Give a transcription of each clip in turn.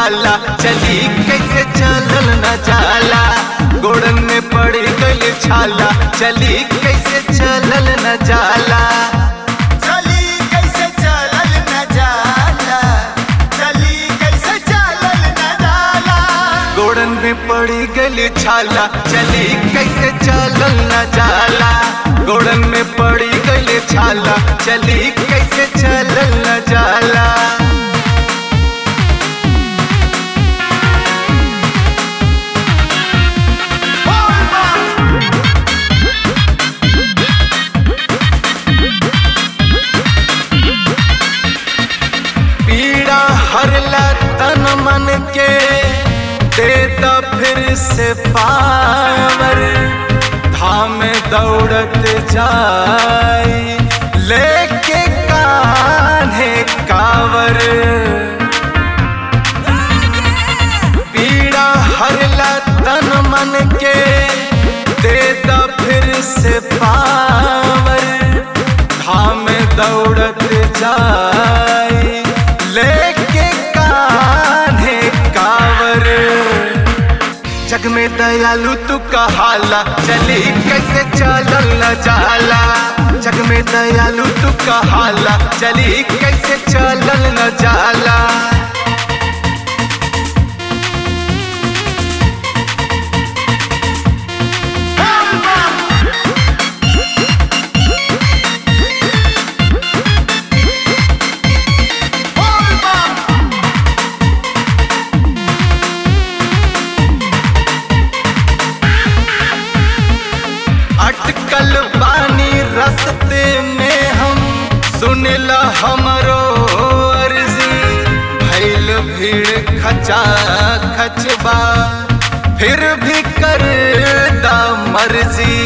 छाला चली कैसे चलल न जाला गोड़न में पड़ गइल छाला चली कैसे चलल न जाला चली कैसे चलल न जाला चली कैसे चलल न जाला गोड़न में पड़ गइल छाला चली कैसे चलल न जाला गोड़न में पड़ गइल छाला चली कैसे चलल न जाला बोल बम पीड़ा हरला तन मन के देता फिर से पावर धाम दौड़त जाए लेके कान्हे कावर पीड़ा हरला तन मन के देता फिर से पावर धाम दौड़त जाए लेके कान्हे कावर जग में दयालु तू कहाला चली कैसे चलल न जाला जग में दयालु तू कहाला चली कैसे चलल न जाला बोल बम बोल बम अटकल बानी रस्ते में हम सुनला हमरो अर्जी भैल भीड़ खचा खचबा फिर भी कर दा मर्जी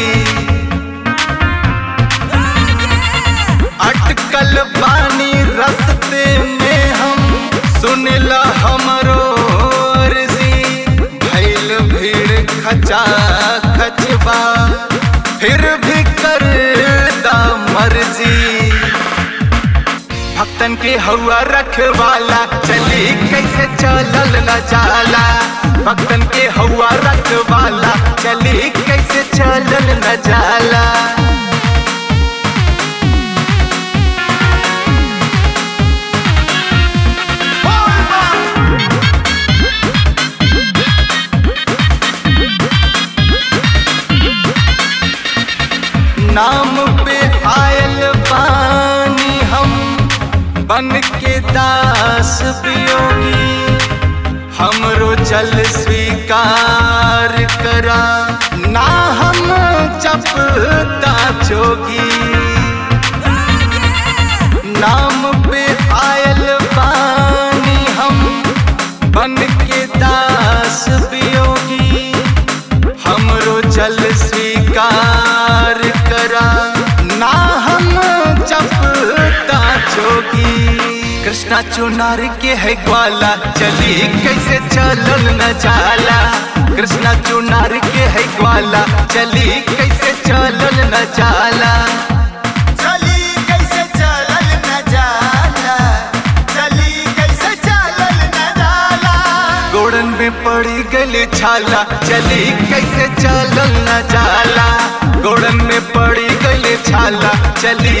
अटकल बानी रस्ते में हम सुनला हमरो अर्जी भैल भीड़ खचा खचबा फिर भी कर दा मर्जी भक्तन के हवा रखवाला चली कैसे चलल न जाला भक्तन के हवा रखवाला चली कैसे चलल न जाला बोल बम नाम पे आयल पानी हम बन के दास वियोगी हमरो जल स्वीकार करा ना हम जपता जोगी नाम पे आयल पानी हम बन के दास वियोगी हमरो जल स्वीकार करा ना हम जपता जोगी कृष्णा चुनार के है ग्वाला चली कैसे चलल न जाला कृष्णा चुनार के है ग्वाला चली कैसे चलल न जाला चली कैसे चलल न जाला चली कैसे चलल न जाला गोड़न में पड़ी गली छाला चली कैसे चलल न जाला गोड़न में पड़ी गली छाला चली